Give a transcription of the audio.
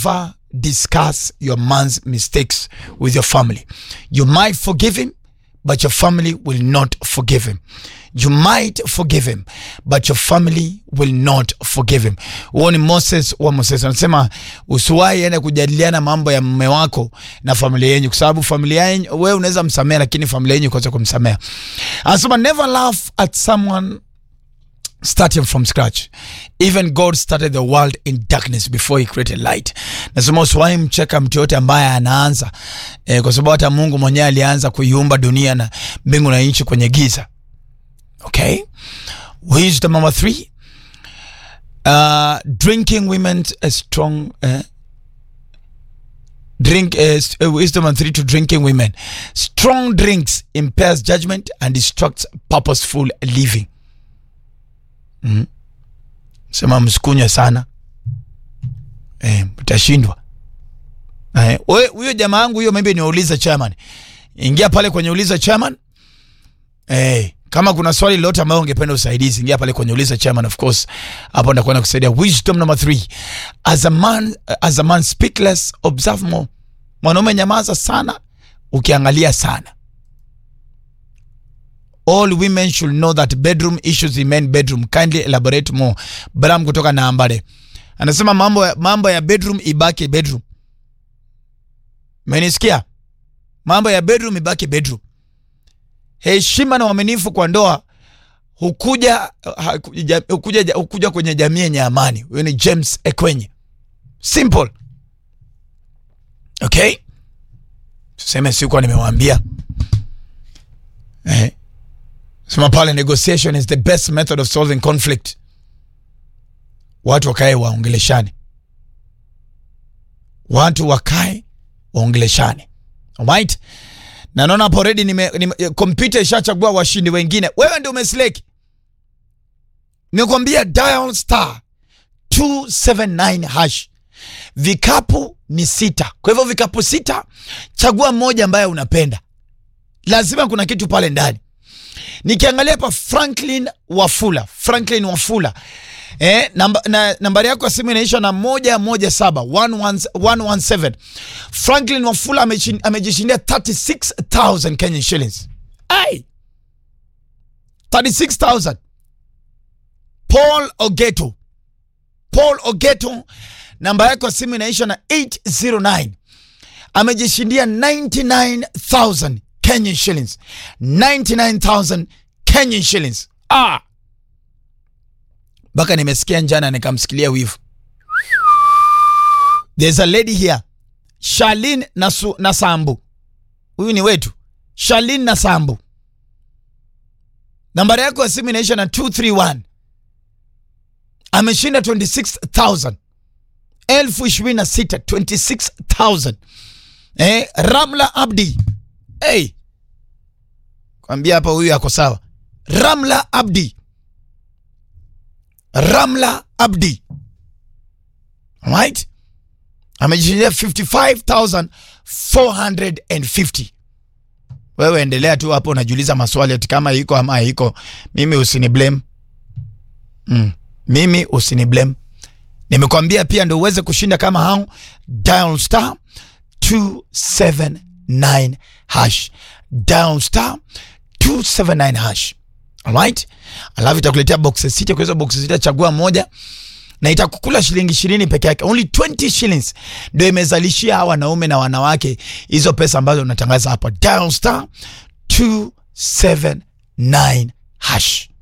never discuss your man's mistakes with your family. You might forgive him, but your family will not forgive him. You might forgive him, but your family will not forgive him. Huo ni Moses wa Moses anasema usiwahi ende kujadiliana mambo ya mume wako na familia yenyu, kwa sababu familia yenyu wewe unaweza msamea, lakini familia yenyu kosa kumsamea. Anasema never laugh at someone starting from scratch. Even God started the world in darkness before he created light. Nasema usiwahi mcheka mtu yote ambaye anaanza eh, kwa sababu hata Mungu mwenyewe alianza kuiumba dunia na mbingu na nchi kwenye giza. Okay? Wisdom number three. Uh, drinking women a strong uh, drink uh, wisdom number three to drinking women. Strong drinks impairs judgment and distracts purposeful living. Mm. Sema msikunywe sana eh, mtashindwa. Eh, we- huyo jamaa yangu huyo maybe niwaulize chairman. Ingia pale kwenye uliza chairman. Eh, kama kuna swali lolote ambayo ungependa usaidizi, ingia pale kwenye uliza chairman of course. Hapo ndakwenda kusaidia. Wisdom number three. As a man, as a man speak less, observe more. Mwanaume nyamaza sana, ukiangalia sana. All women should know that bedroom issues remain bedroom. Kindly elaborate more. Bram kutoka Nambale anasema mambo ya, mambo ya bedroom ibaki bedroom. Menisikia? Mambo ya bedroom ibaki bedroom. Heshima na uaminifu kwa ndoa hukuja, ha- ja- hukuja, ja- hukuja kwenye jamii yenye amani. Huyo ni James Ekwenye. Simple. Okay? Tuseme sikuwa nimewambia eh. Sema pale negotiation is the best method of solving conflict. Watu wakae waongeleshane, watu wakae waongeleshane. Alright? Na naona hapo already nime, nime kompyuta ishachagua washindi wengine. Wewe ndio umesleki. Nimekwambia dial star 279 hash. Vikapu ni sita. Kwa hivyo vikapu sita, chagua moja ambaye unapenda. Lazima kuna kitu pale ndani nikiangalia hapa Franklin Wafula, Franklin Wafula eh, namba, na, nambari yako ya simu inaisha na moja moja saba 117. Franklin Wafula ameshin- amejishindia 36000 Kenyan shillings. Ai, 36000. Paul Ogeto, Paul Ogeto, namba yako ya simu inaisha na 809 amejishindia 99000 Kenyan shillings 99000 Kenyan shillings ah mpaka nimesikia njana nikamsikilia wivu there's a lady here Shalin Nasu, Nasambu huyu ni wetu Shalin Nasambu nambari yako ya simu inaisha na 231 ameshinda 26000 elfu ishirini na sita 26000 eh, Ramla Abdi hey. Kwambia hapa huyu ako sawa. Ramla Abdi, Ramla Abdi, right, amejishindia 55450 wewe endelea tu hapo, unajiuliza maswali ati kama iko ama haiko. Mimi usini blame mm. Mimi usini blame. Nimekwambia pia ndio uweze kushinda kama hao, dial star 279 hash, dial star 279 hash. Alright, alafu itakuletea boxes sita. Kwa hizo boxes sita chagua moja na itakukula shilingi ishirini peke yake, only 20 shillings ndio imezalishia hawa wanaume na wanawake hizo pesa ambazo unatangaza hapa. Dial star 279 hash.